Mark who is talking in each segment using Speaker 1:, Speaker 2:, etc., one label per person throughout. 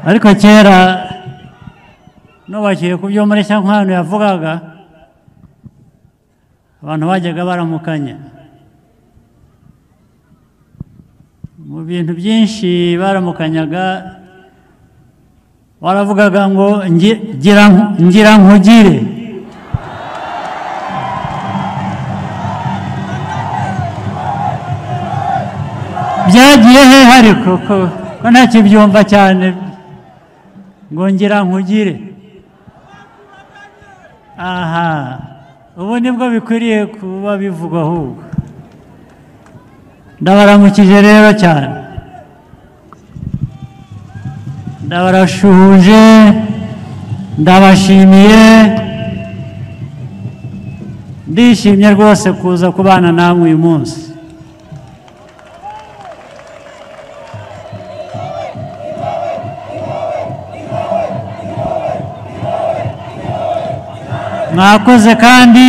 Speaker 1: ariko kera nubakiye ku byo muri nkwano yavugaga abantu bajyaga baramukanya mu bintu byinshi baramukanyaga baravugaga ngo ngi- gira ngira nkugire byagiye hehe ariko ko ko ntakibyumva cyane ngo ngira nkugire aha ubu nibwo bikwiriye kuba bivugwa ahubwo ndabaramukije rero cyane ndabarashuhuje ndabashimiye ndishimye rwose kuza kubana namwe uyu munsi mwakoze kandi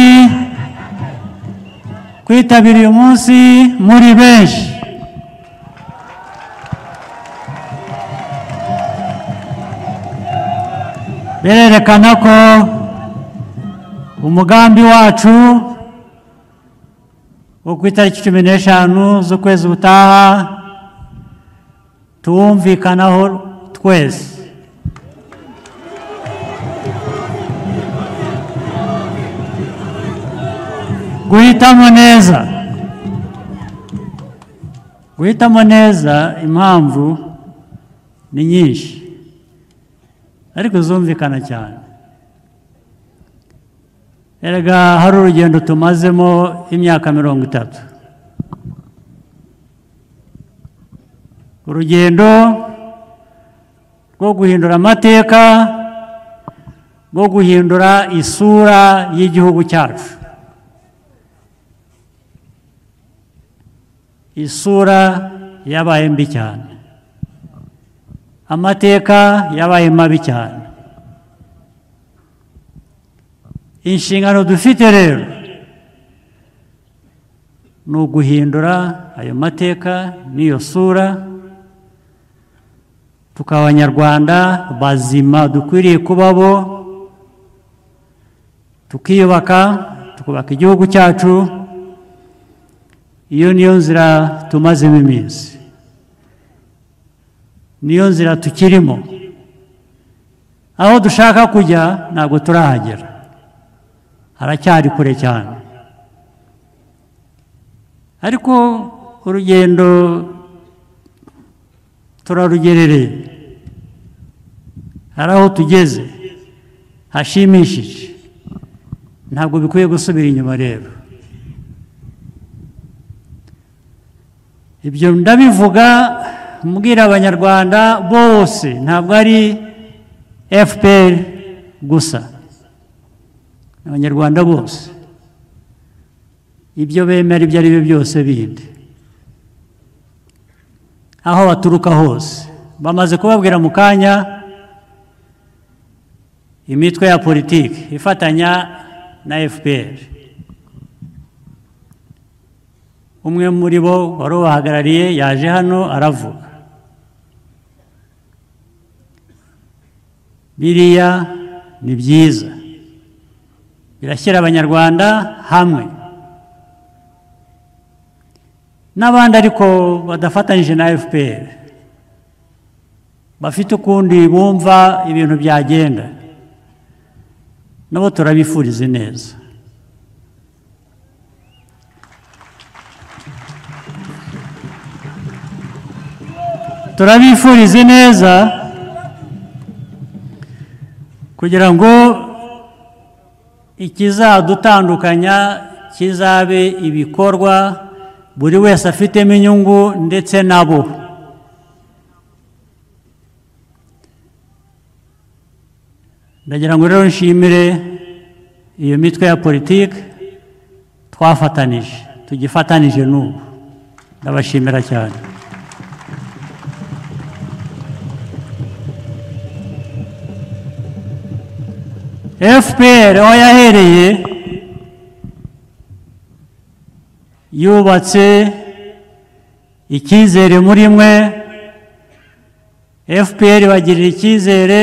Speaker 1: kwitabira uyu munsi muri benshi birerekana ko umugambi wacu wo ku itariki cumi n'eshanu z'ukwezi gutaha tuwumvikanaho twese guhitamo neza guhitamo neza impamvu ni nyinshi ariko zumvikana cyane erega hari urugendo tumazemo imyaka mirongo itatu urugendo rwo guhindura amateka rwo guhindura isura y'igihugu cyacu isura yabaye mbi cyane amateka yabaye mabi cyane inshingano dufite rero ni uguhindura ayo mateka n'iyo sura tukaba abanyarwanda bazima dukwiriye kuba bo tukiyubaka tukubaka igihugu cyacu iyo niyo nzira tumazemo iminsi niyo nzira tukirimo aho dushaka kujya ntabwo turahagera haracyari kure cyane ariko urugendo turarugerereye hari aho tugeze hashimishije ntabwo bikwiye gusubira inyuma rero ibyo ndabivuga mbwira abanyarwanda bose ntabwo ari fpr gusa abanyarwanda bose ibyo bemera ibyo ari byo byose bindi aho baturuka hose bamaze kubabwira mu kanya imitwe ya politiki ifatanya na fpr umwe muri bo wari ubahagarariye yaje hano aravuga biriya ni byiza birashyira abanyarwanda hamwe n'abandi ariko badafatanyije na fpr bafite ukundi bumva ibintu byagenda nabo turabifurize neza turabifurize neza kugira ngo ikizadutandukanya kizabe ibikorwa buri wese afitemo inyungu ndetse nabo ndagira ngo rero nshimire iyo mitwe ya politiki twafatanije tugifatanije n'ubu ndabashimira cyane fpr aho yahereye yubatse icyizere muri mwe fpr bagirira icyizere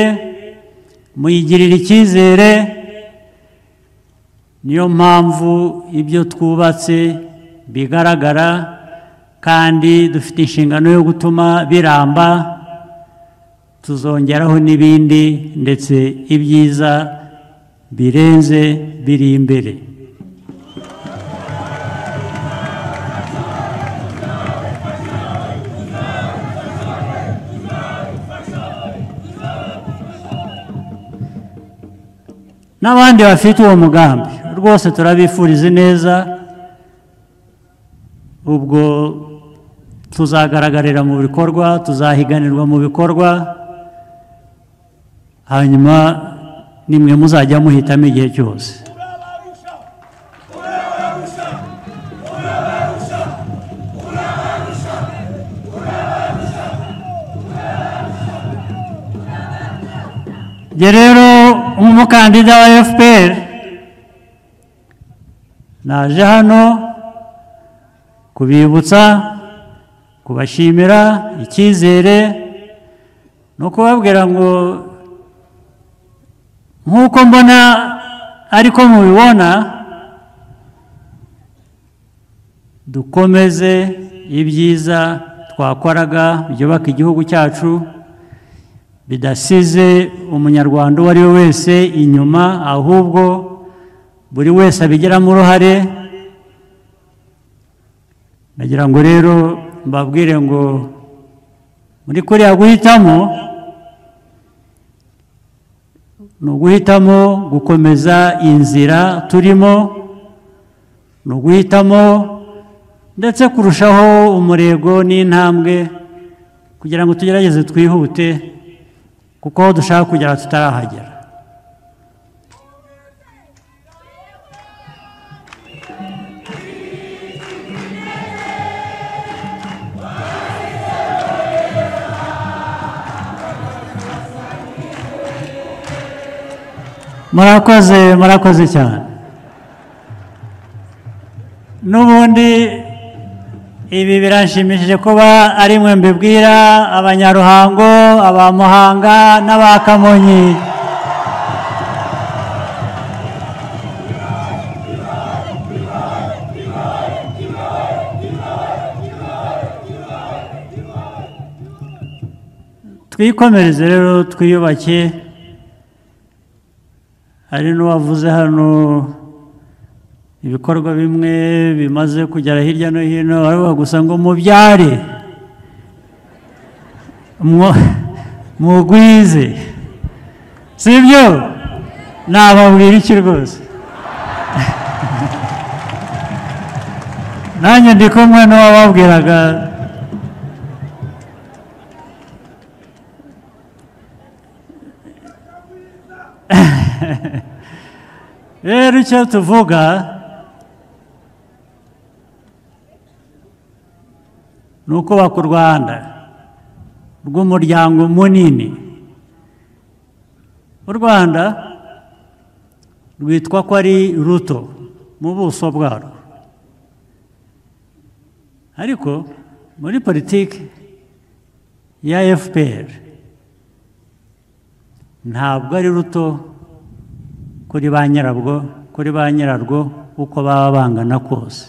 Speaker 1: muyigirira icyizere niyo mpamvu ibyo twubatse bigaragara kandi dufite inshingano yo gutuma biramba tuzongeraho n'ibindi ndetse ibyiza birenze biri imbere n'abandi bafite uwo mugambi rwose turabifuriza neza ubwo tuzagaragarira mu bikorwa tuzahiganirwa mu bikorwa hanyuma nimwe muzajya muhitamo igihe cyose njye rero nk'umukandida wa fpr naje hano kubibutsa kubashimira icyizere no kubabwira ngo nk'uko mbona ariko mubibona dukomeze ibyiza twakoraga byubaka igihugu cyacu bidasize umunyarwanda uwo ari we wese inyuma ahubwo buri wese abigiramo uruhare nagira ngo rero mbabwire ngo muri kuriya guhitamo ni uguhitamo gukomeza inzira turimo ni uguhitamo ndetse kurushaho umurego n'intambwe kugira ngo tugerageze twihute kuko aho dushaka kugera tutarahagera murakoze murakoze cyane n'ubundi ibi birashimishije kuba ari mwe mbibwira abanyaruhango aba muhanga n'aba kamonyi twikomereze rero twiyubake hari n'uwavuze hano ibikorwa bimwe bimaze kugera hirya no hino baravuga gusa ngo mubyare mugwize si byo nababwira iki rwose nanjye ndi kumwe n'uwababwiraga rero icyo tuvuga ni ukubaka u rwanda rw'umuryango munini u rwanda rwitwa ko ari ruto mu buso bwarwo ariko muri politiki ya fpr ntabwo ari ruto kuri ba nyirabwo kuri ba nyirarwo uko baba bangana kose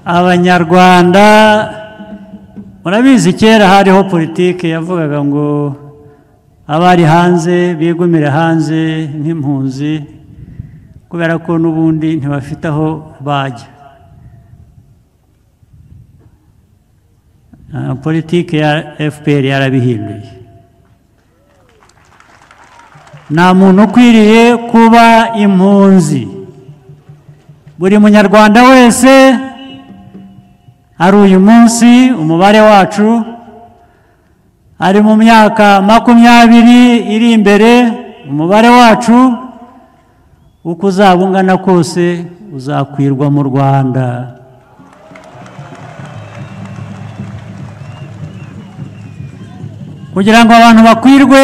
Speaker 1: abanyarwanda murabizi kera hariho politiki yavugaga ngo abari hanze bigumire hanze nk'impunzi kubera ko n'ubundi ntibafite aho bajya politiki ya fpr yarabihinduye nta muntu ukwiriye kuba impunzi buri munyarwanda wese ari uyu munsi umubare wacu ari mu myaka makumyabiri iri imbere umubare wacu uko uzaba ungana kose uzakwirwa mu rwanda kugira ngo abantu bakwirwe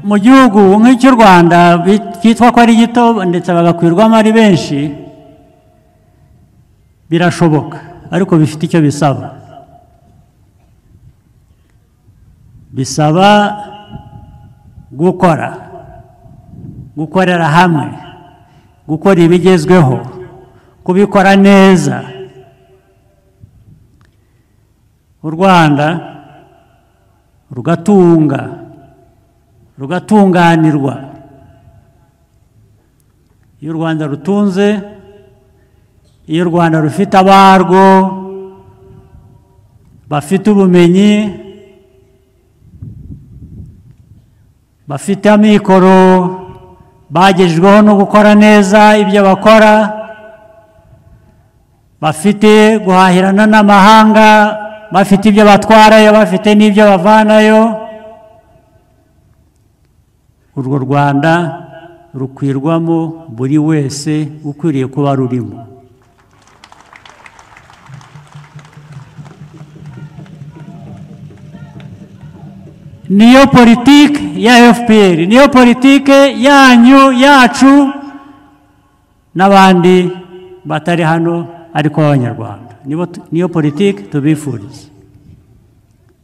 Speaker 1: mu gihugu nk'icy'u rwanda cyitwa ko ari gito ndetse bagakwirwamo ari benshi birashoboka ariko bifite icyo bisaba bisaba gukora gukorera hamwe gukora ibigezweho kubikora neza u rwanda rugatunga rugatunganirwa iyo u rwanda rutunze iyo u rwanda rufite abarwo bafite ubumenyi bafite amikoro bagejejweho no gukora neza ibyo bakora bafite guhahirana n'amahanga bafite ibyo batwarayo bafite n'ibyo bavanayo urwo rwanda rukwirwamo buri wese ukwiriye kuba rurimo niyo politiki ya fpr niyo politiki yanyu yacu n'abandi batari hano ariko b'abanyarwanda niyo politiki tubifuriza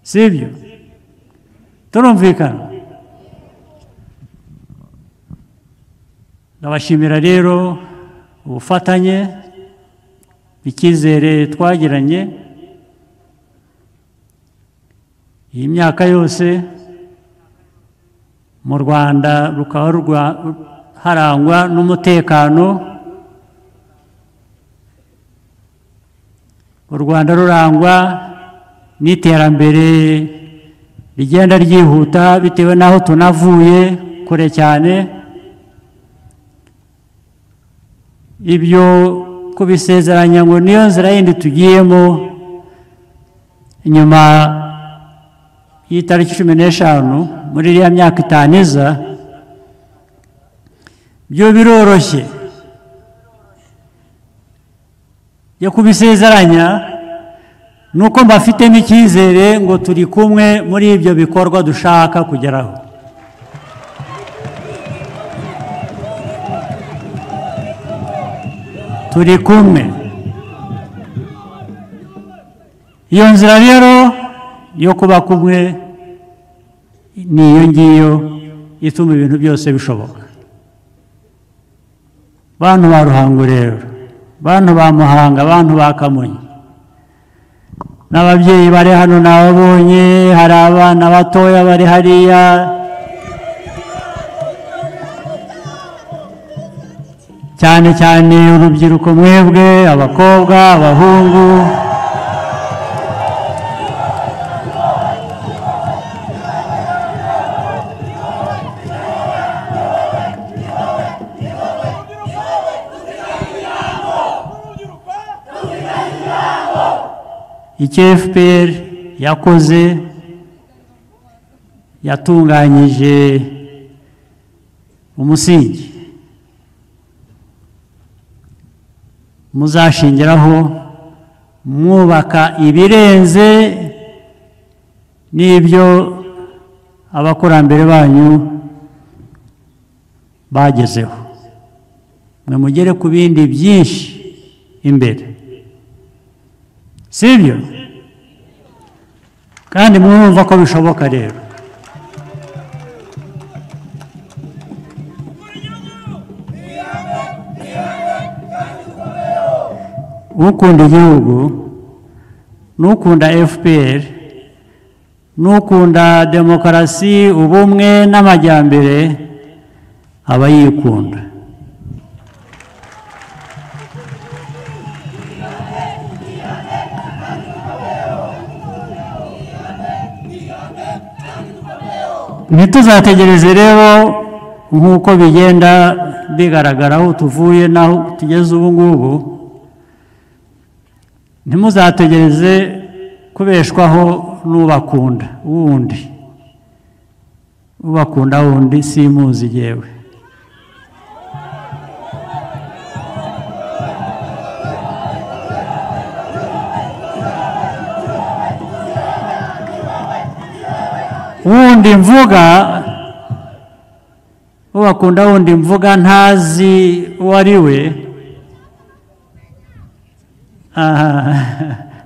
Speaker 1: si ibyo turumvikana ndabashimira rero ubufatanye icyizere twagiranye iyi myaka yose mu rwanda rukaba harangwa n'umutekano u rwanda rurangwa n'iterambere rigenda ryihuta bitewe n'aho tunavuye kure cyane ibyo kubisezeranya ngo niyo nzira yindi tugiyemo nyuma y'itariki cumi n'eshanu muri iriya myaka itanu iza byo biroroshye yo kubisezeranya ni uko mbafitemo icyizere ngo turi kumwe muri ibyo bikorwa dushaka kugeraho turi kumwe iyo nzira rero yo kuba kumwe ni iyo ngiyo ituma ibintu byose bishoboka bantu ba ruhango rero bantu ba muhanga bantu ba kamonyi n'ababyeyi bari hano nababonye hari abana batoya bari hariya cyane cyane urubyiruko mwebwe abakobwa abahungu icyo fpr yakoze yatunganyije umusingi muzashingiraho mwubaka ibirenze n'ibyo abakurambere banyu bagezeho mwe mugere ku bindi byinshi imbere si ibyo kandi mwumva ko bishoboka rero ukunda igihugu n'ukunda fpr n'ukunda demokarasi ubumwe n'amajyambere aba yikunda ntituzategereze rero nk'uko bigenda bigaragara aho tuvuye n'aho tugeze ubu ngubu ntimuzategereze kubeshwaho n'ubakunda wundi ubakunda wundi simuzi yewe wundi mvuga ubakunda wundi mvuga ntazi uwo ari we aha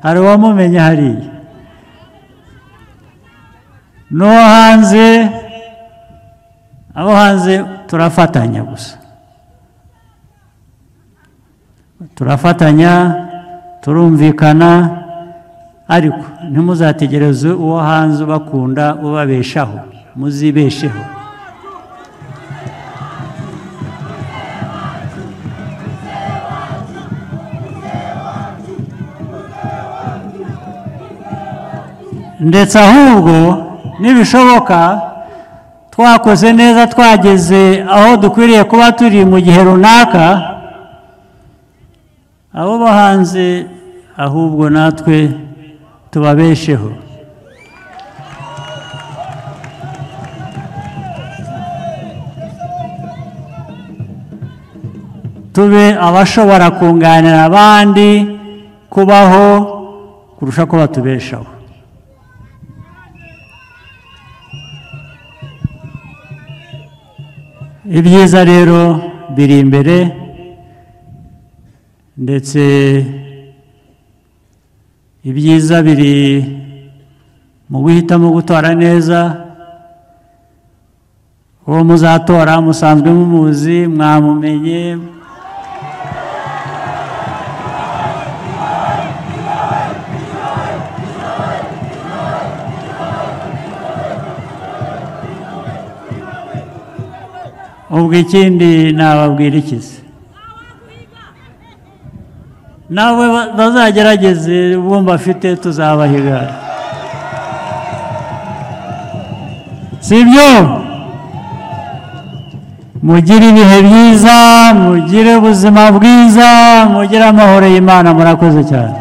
Speaker 1: hari uwamumenya hariya n'uwo hanze abo hanze turafatanya gusa turafatanya turumvikana ariko ntimuzategereze uwo hanze ubakunda ubabeshaho muzibesheho ndetse ahubwo nibishoboka twakoze neza twageze aho dukwiriye kuba turi mu gihe runaka abo bo hanze ahubwo natwe tubabesheho tube abashobora kunganira abandi kubaho kurusha ko batubeshaho ibyiza rero biri imbere ndetse ibyiza biri mu guhitamo gutora neza uwo muzatora musanzwe mumuzi mwamumenye ubwo ikindi nababwira ikizi nawe bazagerageze bumva afite tuzabahiga si byo mugire ibihe byiza mugire ubuzima bwiza mugire amahoro y'imana murakoze cyane